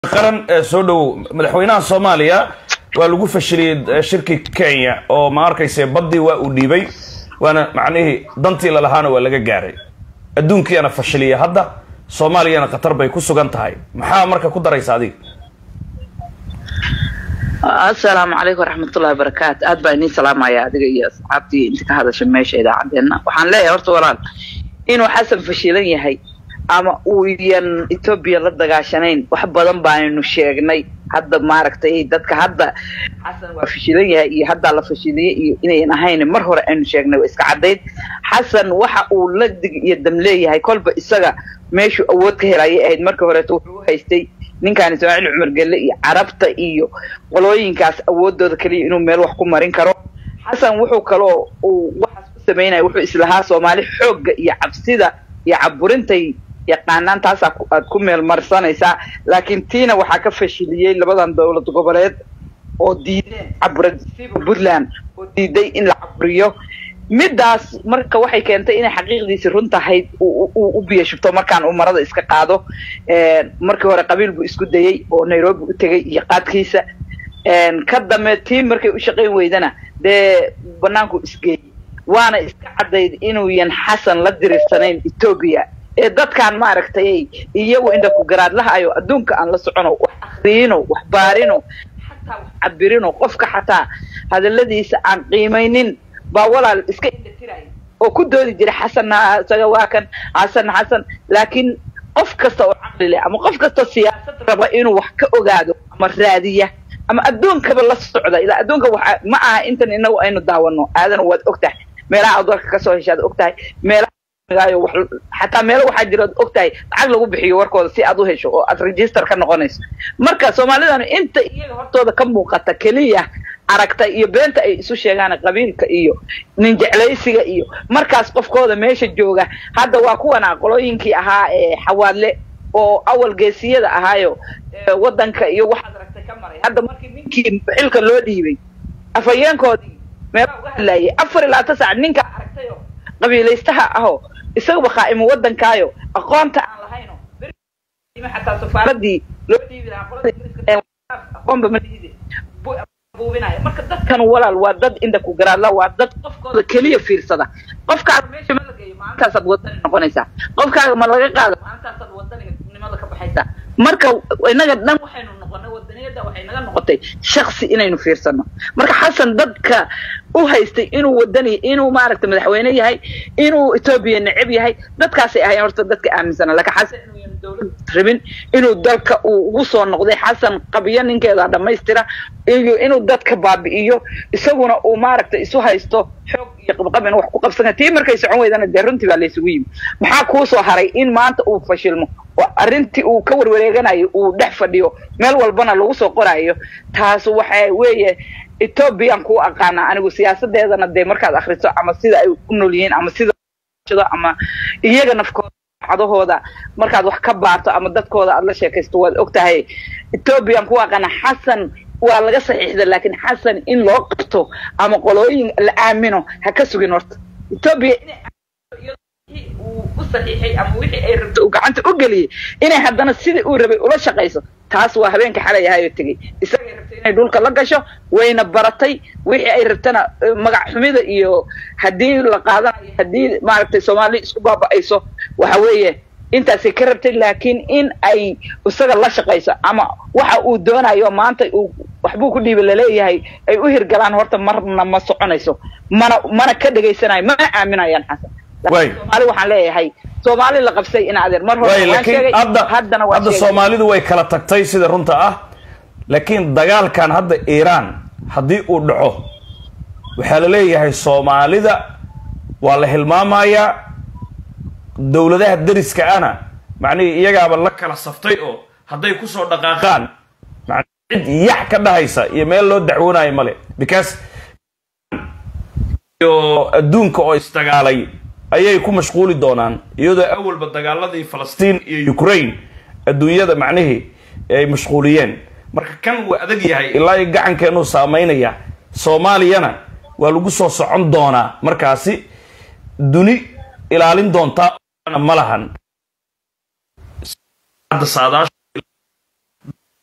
qaran soo dhowow madaxweynaha soomaaliya waa lagu fashiliyey shirki kenya oo ma arkayse baddii waa uu dhiibay waana macnihii dantii lalahaana waa laga gaaray adduunkiiana fashiliya hadda soomaaliyana khatar bay ku sugan tahay maxaa marka ku daraysa adiga assalaamu calaykum waraxmatullahi wabarakaatu aad baa idiin salaamaya adiga iyo asxaabtii inta ka hadasha meesha idaacadeena waxaan leeyahay horta walaal inuu xasan fashilan yahay ama uu yan etoobiya la dagaashanayn wax badan baanaynu sheegnay hadda maaragtay dadka hadda xasan waa fashilan yahay iyo haddaa la fashiliyey iyo inayn ahayn mar hore aynu sheegnay waa iska caddayd xasan waxa uu la dig iyo dam leeyahay kolba isaga meeshuu awood ka helayay ahayd markii horeeto wuxuu haystay ninkaan ismaaciil cumar gelle iyo carabta iyo qolooyinkaas awoodooda keliya inuu meel wax ku marin karo xasan wuxuu kaloo uu waxaas ku samaynaya wuxuu islahaa soomaali xoogga iyo cabsida iyo caburintay yaqaanaan taasaa aad ku meel marsanaysaa laakiin tiina waxaa ka fashiliyey labadan dowlad goboleed oo diideen caburasiba puntland oo diiday in la caburiyo middaas marka waxay keentay inay xaqiiqdiisi run tahayd u biyo shubto markaan uu marada iska qaado markii hore qabiil buu isku dayey oo nairobi u tegay iyo qaadkiisa ka dambe tii markay u shaqayn weydana dee banaanku isgeeyey waana iska caddayd inuuyan xasan la diriirsanayn etoobiya ee dadkaan maaragtay iyagu indha ku garaadlaha ayo adduunka aan la socono wax akriyino wax baarino xataa wax cabirino qofka xataa hadaladiisa aan qiimaynin baa walaal iska indhatiraya oo ku doodi jira xasanna isaga waa kan xasanna xasan laakiin qof kasta oo caqli leh ama qof kasta siyaasad raba inuu wax ka ogaado ama raadiya ama adduunkaba la socda ilaa adduunka waxa ma aha intan inagu aynu daawano aadana waad og tahay meelaha aad warka kasoo heshaad og tahay meelaha xataa meelo waxaa jira ad og tahay lacag lagu bixiyo warkooda si aad u hesho oo aad register ka noqonayso marka soomaalidanu inta iyaga hortooda ka muuqata keliya aragta iyo beenta ay isu sheegaan qabiilka iyo nin jeclaysiga iyo markaas qofkooda meesha jooga hadda waa kuwan aqolooyinkii ahaa ee xawaadle oo awal geesiyada ahaayo wadanka iyo waxaad aragtay ka maray hadda markii ninkii xilka loo dhiibay afhayeenkoodii meelaa uga hadlaayay afar iyo labaatan saac ninkaa aragtayo qabiilaystaha aho isagaba qaa'imo wadankaayo aqoonta aan lahayno xataa safaaradii loo dhiibi lahaa aqoonba ma dhiide buubinaya marka dadkan walaal waa dad inda ku garaadla waa dad qofkooda keliya fiirsada qofkaaga meesha ma la geeyo maalintaasaad wadani noqonaysaa qofkaaga ma laga qaado maalintaasaad wadanimada ka baxaysaa marka inaga dhan waxaynu noqonay wadaniyada waxay naga noqotay shaksi inaynu fiirsano marka xasan dadka u haystay inuu wadani inuu maaragta madaxweyne yahay inuu etoobiya neceb yahay dadkaasay ahayn horta dadka aaminsana laakiin xasan inuuyan dowlad rabin inuu dalka uu ugu soo noqday xasan qabiyo ninkeeda dhammaystira iyo inuu dadka baabi'iyo isaguna uu maaragta isu haysto xoog iyo qabqab in wax ku qabsan tii markay socon weydana dee runtii baa laysugu yimi maxaa kuu soo haray in maanta uu fashilmo oo arrintii uu ka warwareeganayo uu dhex fadhiyo meel walbana lagu soo qoraayo taas waxa weeye ethoobiyan kuu aqaanaa anigu siyaasadeedana dee markaad akriso ama sida ay u nool yihiin ama sida ama iyaga nafkooda cadahooda markaad wax ka baarto ama dadkooda aad la sheekaysto waad og tahay ethoobiyan kuu aqaana xasan waa laga saxiixda laakiin xasan in loo qabto ama qolooyin la aamino ha ka sugin horta etoobiya uu u saxiixay ama wixii ay rabto uu gacanta u geliyey inay haddana sidii uu rabay ula shaqayso taas waa habeenka xalay ahayoo tegey isagay rabtay inay dhulka la gasho wayna baratay wixii ay rabtana magac xumida iyo haddii la qaadanayo haddii maaragtay soomaali isku baaba'ayso waxa weeye intaasay ka rabtay laakiin in ay isaga la shaqayso ama waxa uu doonayo maanta uu waxbuu ku dhiiba laleeyahay ay u hirgalaan horta marna ma soconayso mana mana ka dhegaysanayo mana aaminayaan xasan soomaali waxaan leeyahay soomaali la qabsay in adeer mar hore waan sheegay haddana waa hadda soomaalidu way kala tagtay sida runta ah laakiin dagaalkan hadda iiraan haddii uu dhaco waxaa la leeyahay soomaalida waa la hilmaamayaa dowladaha deriska ana macnihii iyagaaba la kala saftay oo hadday kusoo dhaqaaqaan cid yax ka dhahaysa iyo meel loo dacwoonayo male because iyo adduunka oo isdagaalay ayay ku mashquuli doonaan iyadoo awalba dagaaladii falastiin iyo ukraine adduunyada macnihii ay mashquuliyeen marka kan waa adag yahay ilaa iyo gacankeenuu saamaynaya soomaaliyana waa lagu soo socon doonaa markaasi duni ilaalin doontaa ma lahan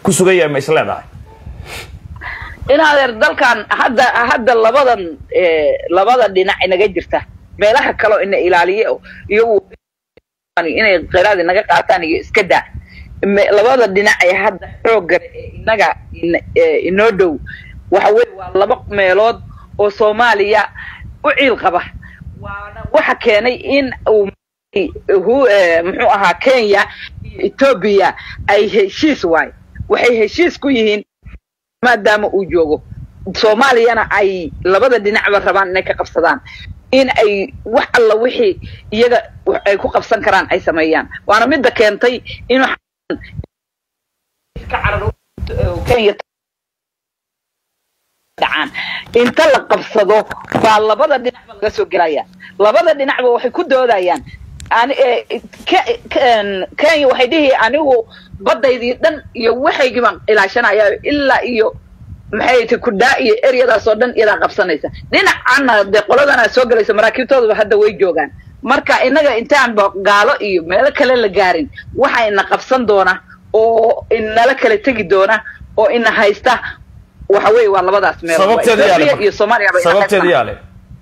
ku sugan yahay ma is leedahay in adeer dalkan hadda hadda labadan labada dhinac inaga jirta meelaha kaleo ina ilaaliye iyo inay kheyraad inaga qaataan iyo iska daa labada dhinac ee hadda xoogga ee inaga inoo dhow waxa weye waa laba meelood oo soomaaliya u ciil qaba waana waxa keenay in uu muxuu ahaa kenya iyo etoobiya ay heshiis waayo waxay heshiis ku yihiin maadaama uu joogo soomaaliyana ay labada dhinacba rabaan inay ka qabsadaan in ay wax alla wixii iyaga ay ku qabsan karaan ay sameeyaan waana midda keentay inuu kenya dhacaan inta la qabsado baa labada dhinacba laga soo gelaya labada dhinacba waxay ku doodayaan kenya waxay dhihi anigu badaydii dhan iyo waxaygii baan ilaashanaya ilaa iyo maxay ti kudhaa iyo eryadaas oo dhan iyadaa qabsanaysa dhinacana dee qoladana soo gelaysa maraakiibtoodaba hadda way joogaan marka inaga intaanba gaalo iyo meelo kale la gaarin waxa ina qabsan doona oo inala kala tegi doona oo ina haysta waxa weye waa labadaas meel iyo sababteeda yaale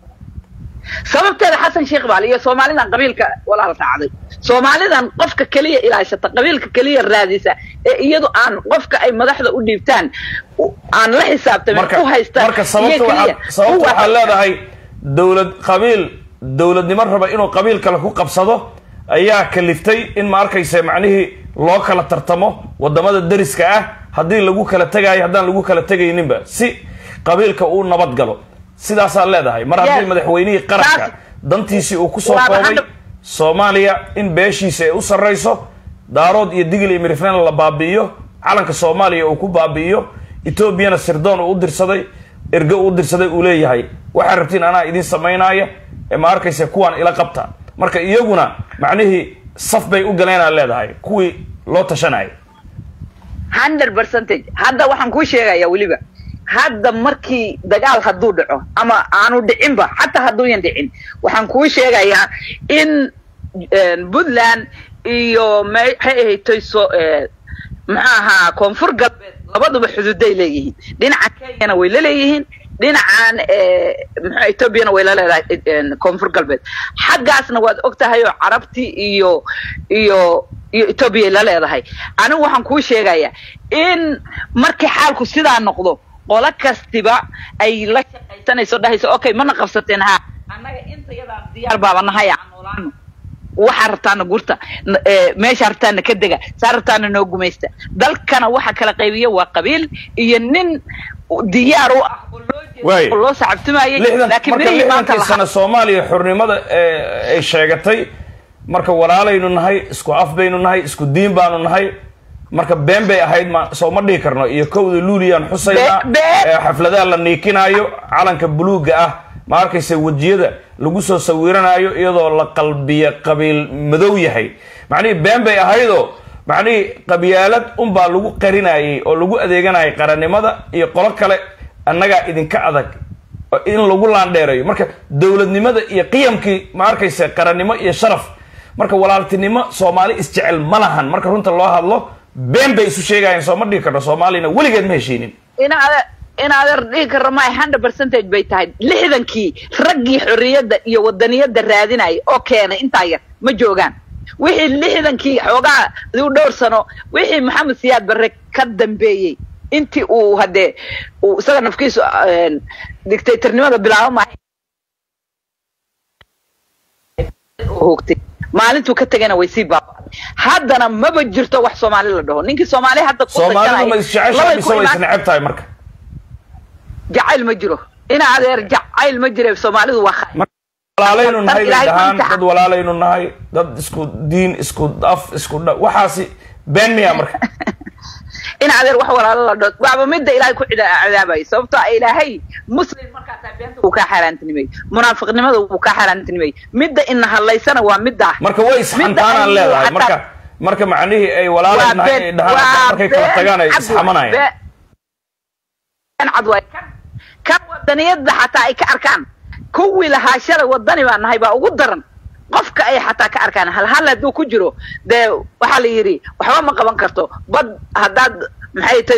sababteeda xasan sheekh baali iyo soomaalidan qabiilka walaal raacday soomaalidan qofka keliya ilaashata qabiilka keliya raadisa ee iyadu aan qofka ay madaxda u dhiibtaan aan la xisaabtamin u haystaan marka sababta waxaad leedahay dowlad qabiil dowladnimo raba inuu qabiil kale ku qabsado ayaa kaliftay in ma arkaysa macnihii loo kala tartamo wadamada dariska ah haddii lagu kala tegaayo haddaan lagu kala tegayninba si qabiilka uu nabad galo sidaasaad leedahay mar haddii madaxweynihii qaranka dantiisii uu kusoo koobay soomaaliya in beeshiisa ay u sarrayso daarood iyo digil iyo miriflena la baabi'iyo calanka soomaaliya uu ku baabi'iyo etoobiyana sirdoon uu u dirsaday erge uu u dirsaday uu leeyahay waxaad rabtiin anaa idin samaynaaya ee ma arkaysa kuwaan ila qabta marka iyaguna macnihii saf bay u galeenaad leedahay kuwii loo tashanayay hundred percentage hadda waxaan kuu sheegaya weliba hadda markii dagaal hadduu dhaco ama aanu dhicinba xataa hadduuyan dhicin waxaan kuu sheegayaa in puntland iyo maxay ahaytay so muxuu ahaa koonfur galbeed labaduba xuduuday leeyihiin dhinaca kenyana way la leeyihiin dhinacan mxu etoobiyana way la leedahay koonfur galbeed xaggaasna waad og tahay oo carabtii iyo iyo iyo etoobiya la leedahay anigu waxaan kuu sheegayaa in markii xaalku sidaa noqdo qolo kastiba ay la shaqaysanayso dhahayso okay mana qabsateen ha annaga inta yadaa diyaar baaba nahay aan noolaano waxaa rabtaana gurta meeshaa rabtaana ka dega saa rabtaana noo gumaysta dalkana waxa kala qaybiya waa qabiil iyo nin diyaar u ah oo loo sacabtumayay laakiin mirihii maanta sana soomaaliya xurnimada ay sheegatay marka walaalaynu nahay isku af baynu nahay isku diin baanu nahay marka been bay ahayd ma soo ma dhihi karno iyo kowda luuliyaan xusaynaa xafladaha la niikinaayo calanka buluugga ah ma arkaysa wejiyada lagu soo sawiranayo iyadoo la qalbiya qabiil madow yahay macnihii been bay ahaydoo macnihii qabyaalad unbaa lagu qarinayay oo lagu adeeganayay qarannimada iyo qolo kale annagaa idinka adag in lagu laandheerayo marka dowladnimada iyo qiyamkii ma arkaysa qarannimo iyo sharaf marka walaaltinimo soomaali isjecel ma lahan marka runta loo hadlo been bay isu sheegayeen soo ma dhihi karno soomaaliyana weligeed ma heshiinin in adeer dhihi karro ma hundred percentage bay tahay lixdankii raggii xorriyadda iyo wadaniyadda raadinaya oo keenay intaa yar ma joogaan wixii lixdankii xoogaa u dhowr sano wixii maxamed siyaad barre ka dambeeyey intii uu haddee uu isaga nafkiisu dictatornimada bilaabo maahay hoogtay maalintuu ka tegana way sii baaba'day haddana maba jirto wax soomaali la dhaho ninkii soomaali hadda soomaalidu ma isjeceshahay mise way isneceb tahay marka jacayl ma jiro ina adeer jacayl ma jire soomaalidu waa walaalaynu nahay bay dhahaan dad walaalaynu nahay dad isku diin isku af isku dha waxaasi been miya marka in adeer wax walaalo la dho waaba midda ilaahay ku cadaabayo sababtoo a ilaahay muslim markaasaa beenta wuu kaa xaaraantinimay munaafiqnimada wuu kaa xaaraantinimay midda ina hadlaysana waa middaa marka way isxantaanaan leedahay marka marka macnihii ay walaalay nahay ay dhahaan markay kala tagaan ay isxamanayaan cad waay kan kan wadaniyadda xataa ay ka arkaan kuwii lahaa shalay wadani baa nahay baa ugu daran qofka ay xataa ka arkaan hal hal hadduu ku jiro dee waxaa la yidhi waxba ma qaban karto bad haddaad maxay tahay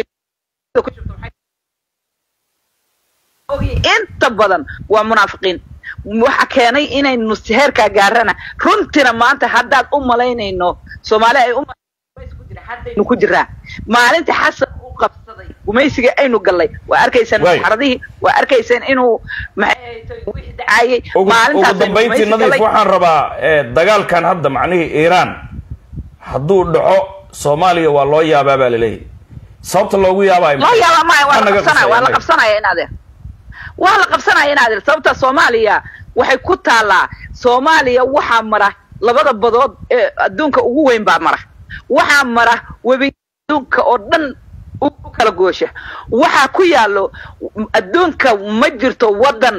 inta badan waa munaafiqiin waxa keenay inaynu heerkaa gaarana runtina maanta haddaad u malaynayno soomaali ay haddaynu ku jiraa maalinta xasan u qabsaday gumaysiga aynu gallay waa arkaysaan xaradihii waa arkaysaan inuu maxay wixii dacaayay ugu dambayntii nadiif waxaan rabaa dagaalkan hadda macnihii iiraan hadduu dhaco soomaaliya waa loo yaabaa baa laleeyahy sababta loogu yaabaayo loo yaabaa maya waa la qabsanaya waa la qabsanaya in adeer waa la qabsanaya in adeer sababta soomaaliya waxay ku taallaa soomaaliya waxaa mara labada badood ee adduunka ugu weyn baa mara waxaa mara webi adduunka oo dhan u kala goosha waxaa ku yaallo adduunka ma jirto waddan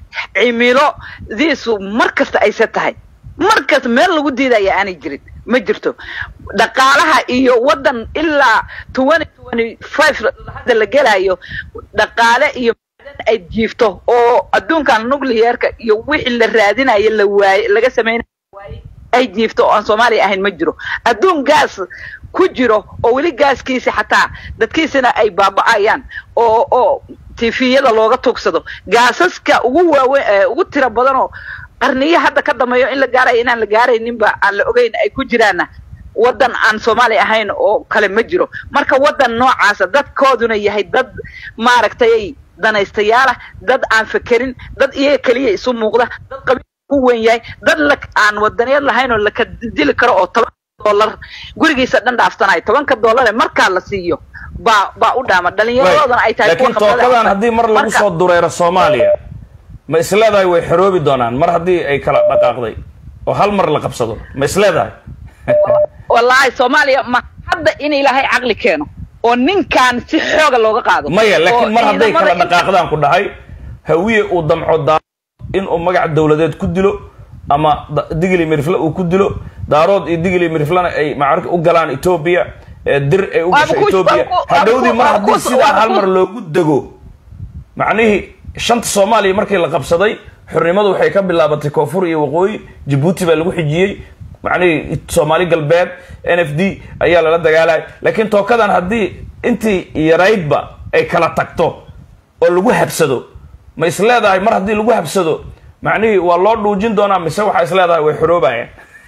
cimilodiisu mar kasta ayse tahay mar kasta meel lagu diidaya aanay jirin ma jirto dhaqaalaha iyo waddan ilaa twenty twenty five hadda la gelayo dhaqaale iyo ay jiifto oo adduunkan nuclearka iyo wixii la raadinayo la waaye laga samaynayo waaye ay jiifto oo aan soomaaliya ahayn ma jiro adduun gaas ku jiro oo weli gaaskiisa xataa dadkiisana ay baaba'ayaan oo oo tifiyada looga tugsado gaasaska ugu waaweyn ugu tira badanoo qarniyo hadda ka dambeeyo in la gaarayo inaan la gaarayninba aan la ogeyn ay ku jiraanna waddan aan soomaali ahayn oo kale ma jiro marka waddan noocaasa dadkooduna yahay dad maaragtay danaystayaala dad aan fekerin dad iyaga keliya isu muuqda dad qabiil ku weyn yahay dad la aan wadaniyad lahayn oo laka dili karo oo toban dollar gurigiisa dhan dhaaftanayo tobanka dollar ee markaa la siiyo baa baa u dhaama dhalinyaradoodan ay tahay laakiin tookadan haddii mar lagu soo dureero soomaaliya ma isleedahay way xoroobi doonaan mar haddii ay kala dhaqaaqday oo hal mar la qabsado ma isleedahay wallaahi soomaaliya ma hadda in ilaahay caqli keeno oo ninkaan si xooga looga qaado maya laakiin mar hadday kala dhaqaaqdaan ku dhahay hawiye uu damco daa inuu magac dawladeed ku dilo ama digli mirifle uu ku dilo daarood iyo digli miriflena ay macarka u galaan etoobiya dir ay u gasho etoobiya hadhowdii mar haddii sidaa hal mar loogu dego macnihii shanta soomaaliya markii la qabsaday xornimadu waxay ka bilaabatay koonfur iyo waqooyi jabuuti baa lagu xijiyey macnihii soomaali galbeed n f d ayaa lala dagaalaya laakiin tookadan haddii intii yaraydba ay kala tagto oo lagu habsado ma is leedahay mar haddii lagu habsado macnihii waa loo dhuujin doonaa mise waxaa is leedahay way xoroobayaan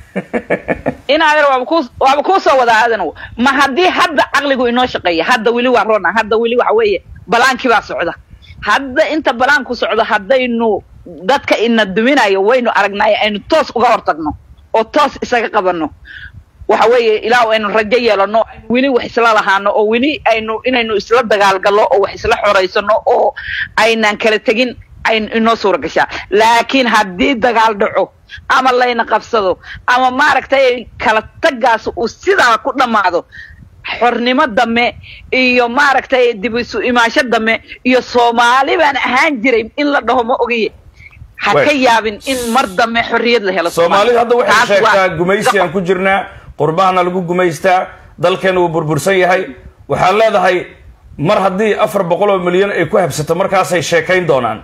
in adeer waaba ku waaba kuu soo wadaa adan ma haddii hadda caqligu inoo shaqeeya hadda weli waa rona hadda weli waxa weeye balaankii baa socda hadda inta balaanku socdo haddaynu dadka ina duminayo waynu aragnaayo aynu toos uga hortagno oo toos isaga qabano waxa weeye ilaa aynu rajo yeelano aynu weli wax isla lahaano oo weli aynu inaynu isla dagaalgallo oo wax isla xoraysano oo aynaan kala tegin ayn inoo suura gashaa laakiin haddii dagaal dhaco ama layna qabsado ama maaragtay kala tagaas uu sidaa ku dhammaado xornimo dame iyo maaragtay dib isu imaansho dame iyo soomaali baan ahaan jiray in la dhaho ma ogiye ha ka yaabin in mar dame xorriyad la helo soomaalidu hadda waxay sheegtaa gumaysi aan ku jirnaa qurbahana lagu gumaystaa dalkeena wuu burbursan yahay waxaad leedahay mar haddii afar boqol oo milyan ay ku habsato markaasay sheekayn doonaan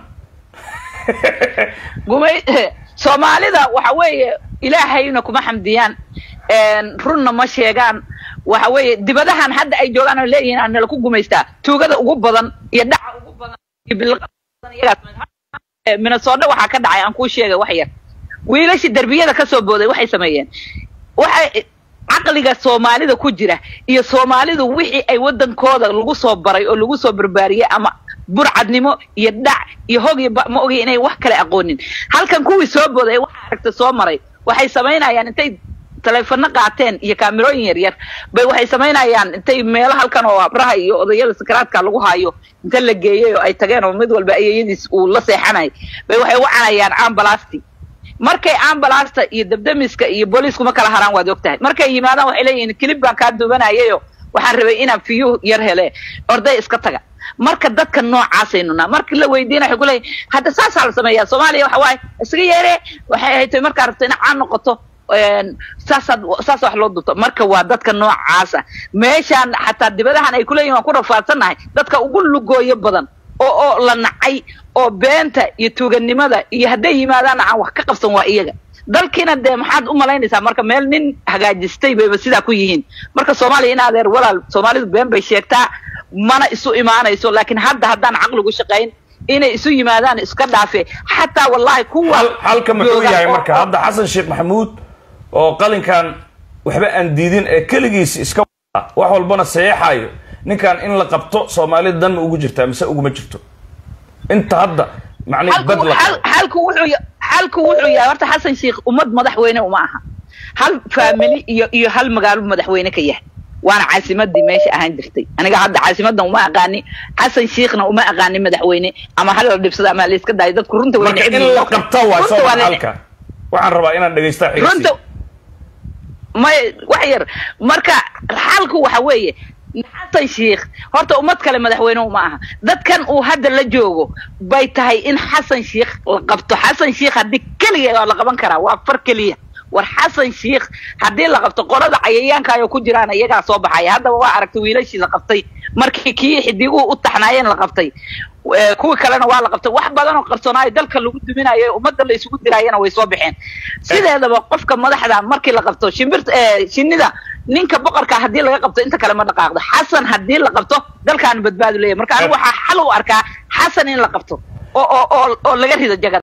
gumay soomaalida waxa weeye ilaahayna kuma xamdiyaan runna ma sheegaan waxa weeye dibadahan hadda ay joogaan oo leeyihiin aan nala ku gumaystaa tuugada ugu badan iyo dhaca ugu badan iyo minnesota waxaa ka dhacay aan kuu sheegay wax yar wiilashii derbiyada ka soo booday waxay sameeyeen waxay caqliga soomaalida ku jira iyo soomaalidu wixii ay waddankooda lagu soo baray oo lagu soo barbaariyey ama burcadnimo iyo dhac iyo hog iyo ma ogi inay wax kale aqoonin halkan kuwii soo booday waxa aragta soo maray waxay samaynayaan intay taleefano qaateen iyo kaamirooyin yar yar bay waxay samaynayaan intay meelo halkan oo abraha iyo odayada sakaraadka lagu haayo inta la geeyey oo ay tageen oo mid walba ayayadiis uu la seexanay bay waxay wacanayaan ambalasti markay ambalasta iyo dabdamiska iyo booliisku ma kala haraan waad ogtahay markay yimaadaan waxay leeyihiin kilib baan kaa duubanayayo waxaan rabay inaan fiyuh yar hele orday iska taga marka dadka noocaasaynu naa markii la weydiina waxay ku leeyihin hadda saasaa la sameeyaa soomaaliya waxa waaye isaga yeere waxay ahayd markaa rabto ina caan noqoto saasaad saas wax loo dubto marka waa dadka noocaasa meeshaan xataa dibadahan ay kuleeyihin waan ku rafaadsannahay dadka ugu lugooyo badan oo oo la nacay oo beenta iyo tuuganimada iyo hadday yimaadaanna aan wax ka qabsan waa iyaga dalkiina dee maxaad u malaynaysaa marka meel nin hagaajistay bayba sidaa ku yihiin marka soomaaliya in adeer walaal soomaalidu been bay sheegtaa mana isu imaanayso laakiin hadda haddaan caqligu shaqayn inay isu yimaadaan iska dhaafe xataa wallahi kuwa hal halka muxuu jooga yahay oo- marka hadda xasan sheekh maxamuud oo qalinkan waxba aan diidin ee keligiis iska wada wax walbana saxeexayo ninkan in la qabto soomaalida dan ma ugu jirtaa mise uguma jirto inta hadda macnihi halku bad la hal- qabo halku wuxuu ya- halku wuxuu yahay horta xasan sheikh ummad madaxweyne uma aha hal faamili iyo iyo hal magaalo madaxweyne ka yahay waana caasimadii meesha ahaan jirtay aniga hadda caasimadan uma aqaani xasan sheikhna uma aqaani madaxweyne ama hal la dhibsado ama la iska daayo dadku runta way marka neceb in yihiin. la qabto waay Runta soo waa la- halka waxaan rabaa inaan dhegaystaa xigsi runta may wax yar marka xalku waxa weeye xasan sheikh horta ummad kale madaxweyne uma aha dadkan uu hadda la joogo bay tahay in xasan sheikh la qabto xasan sheikh haddii keliya waa la qaban karaa waa far keliya war xasan sheikh haddii la qabto qolada cayayaanka ayoo ku jiraan iyagaa soo baxaya haddaba waa aragtay wiilashii la qabtay markii kii xidiguhu u taxnaayeen la qabtay Eh, kuwii kalena waa la qabtay wax badan oo qarsoonaayo dalka lagu duminayo ee ummadda la isugu diraayana way soo baxeen sideedaba qofka madaxda markii la qabto shimbirta eh, shinnida ninka boqorka haddii laga qabto inta kale ma dhaqaaqdo xasan haddii la qabto dalkaanu badbaadu leeyahay marka anigu waxaa xal u arkaa xasan in la qabto oo oo oo oo laga rido jagada